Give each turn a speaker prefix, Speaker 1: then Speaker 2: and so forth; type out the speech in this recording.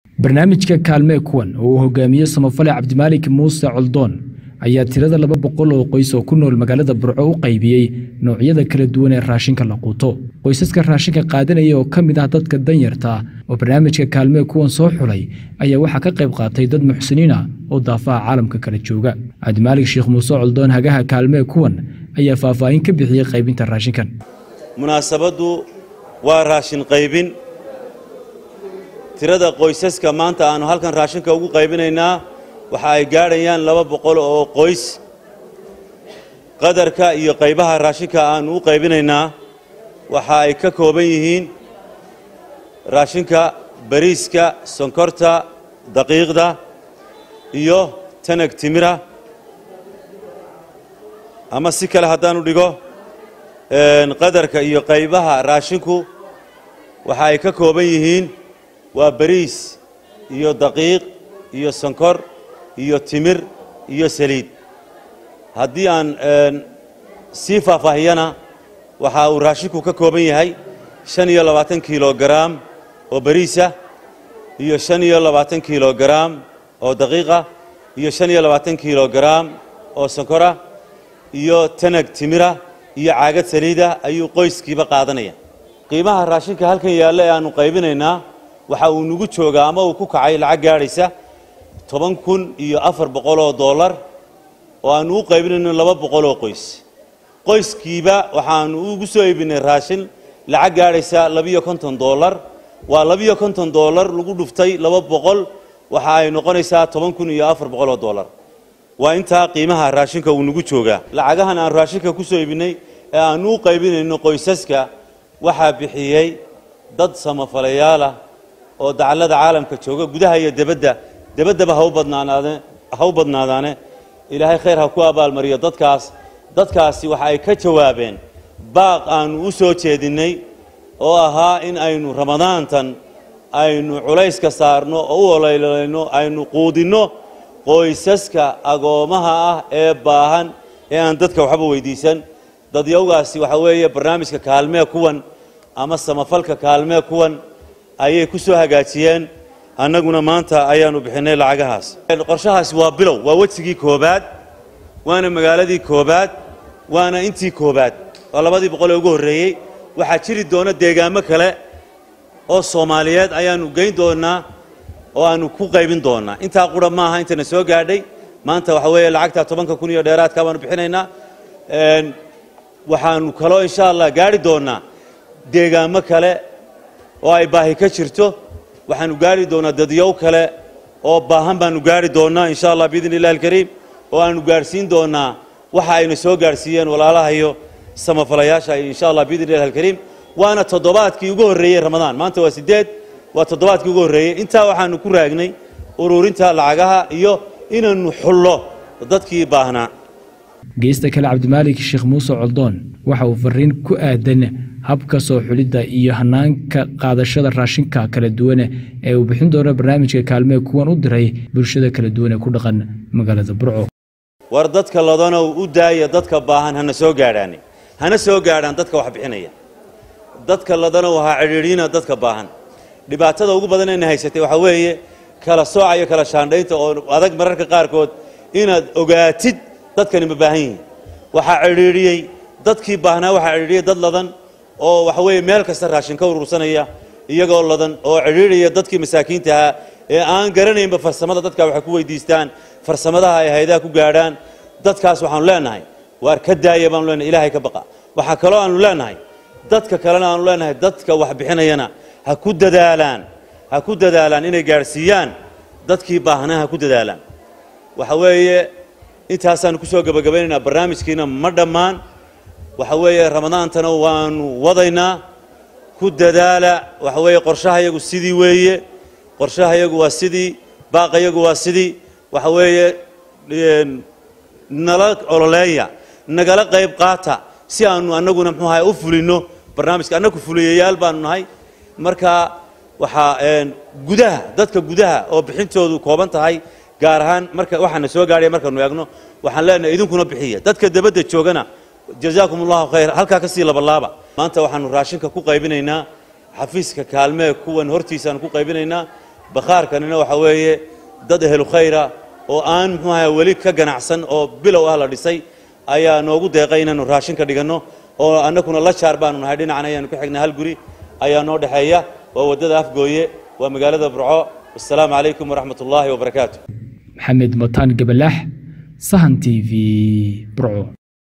Speaker 1: barnaamijka kaalmee kuwan oo uu hogaamiye samafale cabdimaalik muuse coldoon ayaa tirada laba boqol oo qoys oo ku nool magaalada burco u qaybiyey noocyada kala duwan ee raashinka la quuto qoysaska raashinka qaadanaya oo ka mid ah dadka danyarta oo barnaamijka kaalmee kuwan soo xulay ayaa waxaa ka qayb qaatay dad muxsiniina oo daafaha caalamka kala jooga cabdimaalik sheekh muuse coldoon hagaha kaalmee kuwan ayaa faahfaahin ka bixiyey qaybinta raashinkan
Speaker 2: munaasabaddu waa raashin qaybin tirada qoysaska maanta aannu halkan raashinka ugu qaybinaynaa waxa ay gaadhayaan laba boqol oo qoys qadarka iyo qaybaha raashinka aannu u qaybinaynaa waxa ay ka kooban yihiin raashinka bariiska sonkorta daqiiqda iyo tanag timira ama si kale haddaanu dhigo qadarka iyo qaybaha raashinku waxa ay ka kooban yihiin waa bariis iyo daqiiq iyo sonkor iyo timir iyo saliid haddii aan sii faahfaahiyana waxa uu raashinku ka kooban yahay shan iyo labaatan kilogaraam oo bariisah iyo shan iyo labaatan kilogaraam oo daqiiqa iyo shan iyo labaatan kilogaraam oo sonkorah iyo tanag timira iyo caagad saliidah ayuu qoyskiiba qaadanaya qiimaha raashinka halkan yaalla ee aannu qaybinaynaa waxa uu nagu joogaa ama uu ku kacay lacag gaadhaysa toban kun iyo afar boqol oo dollar oo aannu u qaybinayno laba boqol oo qoys qoyskiiba waxaannu ugu soo iibinay raashin lacag gaadhaysa labiyo konton dollar waa labiyo konton dollar lagu dhuftay laba boqol waxa ay noqonaysaa toban kun iyo afar boqol oo dollar waa intaa qiimaha raashinka uu nagu joogaa lacagahan aan raashinka ku soo iibinay ee aannu u qaybinayno qoysaska waxaa bixiyey dad samafalayaala oo dacallada caalamka jooga gudaha iyo debadda debaddaba ha u badnaanaadee ha u badnaadaane ilaahay khayr ha ku abaalmariyo dadkaas dadkaasi waxa ay ka jawaabeen baaq aannu u soo jeedinnay oo ahaa in aynu ramadaantan aynu culayska saarno oo u oleylayno aynu quudinno qoysaska agoomaha ah ee baahan ee aan dadka waxba weydiisan dadyawgaasi waxa weeye barnaamijka kaalmee kuwan ama samafalka kaalmee kuwan ayay ku soo hagaajiyeen annaguna maanta ayaannu bixinnay lacagahaas qorshahaasi waa bilow waa wejigii koobaad waana magaaladii koobaad waana intii koobaad waa labadii boqol ee ugu horreeyey waxaa jiri doona deegaamo kale oo soomaaliyeed ayaannu geyn doonnaa oo aannu ku qaybin doonnaa intaa qura maaha intana soo gaadhay maanta waxa weeye lacagtaa tobanka kun iyo dheeraadka baanu bixinaynaa waxaannu kaloo insha allah gaadhi doonnaa deegaamo kale oo ay baahi ka jirto waxaannu gaadhi doonnaa dadyow kale oo baahan baannu gaadhi doonnaa insha allah biidni illahi alkariim oo aannu gaadhsiin doonnaa waxa ayna soo gaadhsiiyeen walaalahayo samafalayaasha insha allah biidni illahi alkariim waana toddobaadkii ugu horreeyey ramadaan maanta waa siddeed waa toddobaadkii ugu horreeyey intaa waxaannu ku raagnay ururinta lacagaha iyo inaannu xullo dadkii baahnaa
Speaker 1: geesta kale cabdimaalik sheekh muuse coldoon waxa uu fariin ku aadan habka soo xulidda iyo hanaanka qaadashada raashinka kala duwane ee uu bixin doono barnaamijka kaalmee kuwan u diray bulshada kala duwan ee ku dhaqan magaalada burco
Speaker 2: war dadka ladanow u daaya dadka baahan hana soo gaadhaani hana soo gaadhaan dadka wax bixinaya dadka ladanow ha cidhiidhiina dadka baahan dhibaatada ugu badan ayna haysatay waxaa weeye kala sooca iyo kala shaandhaynta oo adag mararka qaarkood inaad ogaatid dadkani ma baahan yihiin waxaa cidhiidhiyey dadkii baahnaa waxaa cidhiidhiyey dad ladan oo waxa weeye meel kasta raashin ka urursanaya iyagoo ladan oo cidhiidhaya dadkii masaakiinta ahaa ee aan garanaynba farsamada dadka waxay ku weydiistaan farsamadaha ay haydaha ku gaadhaan dadkaas waxaanu leenahay waar ka daaya baanu leenahay ilaahay ka baqa waxaa kaloo aanu leenahay dadka kalena aanu leenahay dadka wax bixinayana ha ku dadaalaan ha ku dadaalaan inay gaadhsiiyaan dadkii baahnaa ha ku dadaalaan waxa weeye intaasaannu ku soo gebagabaynaynaa barnaamijkiina ma dhammaan waxa weeye ramadaantana waannu wadaynaa ku dadaala waxa weeye qorshahayagu sidii weeye qorshahayagu waa sidii baaqayagu waa sidii waxa weeye nala ololeeya nagala qayb qaata si aannu annaguna muxuu ahay u fulinno barnaamijka annagu fuliyayaal baanu nahay marka waxaa gudaha dadka gudaha oo bixintoodu kooban tahay gaar ahaan marka waxaana soo gaadhaya markaanu eegno waxaan leenahay idinkuna bixiya dadka debadda joogana jazaakum allahu khayr halkaa ka sii labalaaba maanta waxaanu raashinka ku qaybinaynaa xafiiska kaalmee kuwan hortiisaanu ku qaybinaynaa bakhaarkanina waxa weeye dad ehlu khayra oo aan muxuu ahay weli ka ganacsan oo bilow ah la dhisay ayaa noogu deeqay inaanu raashin ka dhiganno oo annaguna la jaar baanu nahay dhinacan ayaanu ka xignay hal guri ayaa noo dhexeeya waa waddada afgooye waa magaalada burco wassalaamu calaykum waraxmat ullaahi wabarakaatu
Speaker 1: maxamed mataan gabalaax sahan t v burco